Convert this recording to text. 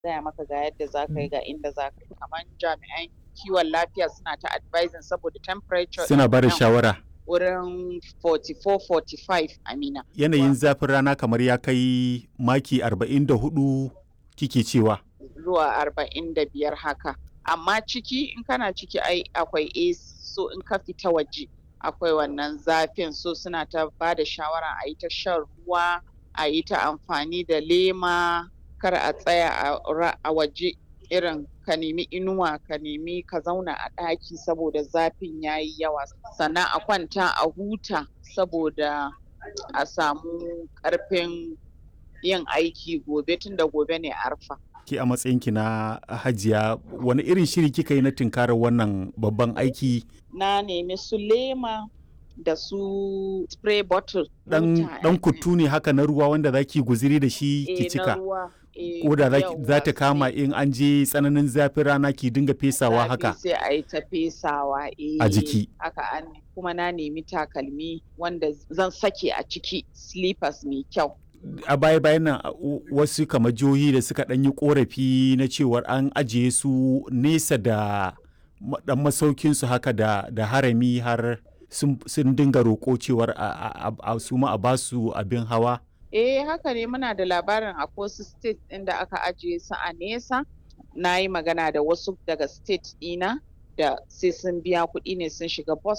gaya maka ga yadda za ka yi ga inda za ka yi kamar jami'an kiwon lafiya suna ta advising saboda temperature Suna ba da nan shawara. wurin 44-45 amina Yanayin zafin rana kamar ya kai maki 44 kike cewa. zuwa arba'in da biyar haka amma ciki in kana ciki ai akwai AC so in ka fita waje akwai wannan zafin so suna ta ba da shawara a yi ta shan ruwa a yi ta amfani da lema kar a tsaya a ra- a waje irin ka nemi inuwa ka nemi ka zauna a ɗaki saboda zafin ya yi yawa sannan a kwanta a huta saboda a samu ƙarfin yin aiki gobe tunda gobe ne arfa Ki a matsayinki na hajiya wani irin shiri kika yi na tunkarar wannan babban aiki na nemi su lema da su spray bottle dan wuta, dan eh, kuttu ne haka na ruwa wanda zaki guziri da shi eh, ki na cika ruwa, eh, ko da za yawwa, ta kama sai in an je tsananin zafin rana ki dinga fesawa zafi haka sai a yi ta fesawa a eh, jiki haka an kuma na nemi takalmi wanda zan sake a ciki slippers mai kyau a baya bayan nan a- u- wasu kamar jihohi da suka ɗan yi korafi na cewar an ajiye su nesa da ma- dan masaukin su haka da, da harami har sun, sun dinga roƙo cewar a, a, a, a su ma a basu abin hawa eh haka ne muna da labarin a wasu state ɗin da aka ajiye su a nesa na yi magana da wasu daga state ɗina da sai sun biya kuɗi ne sun shiga bus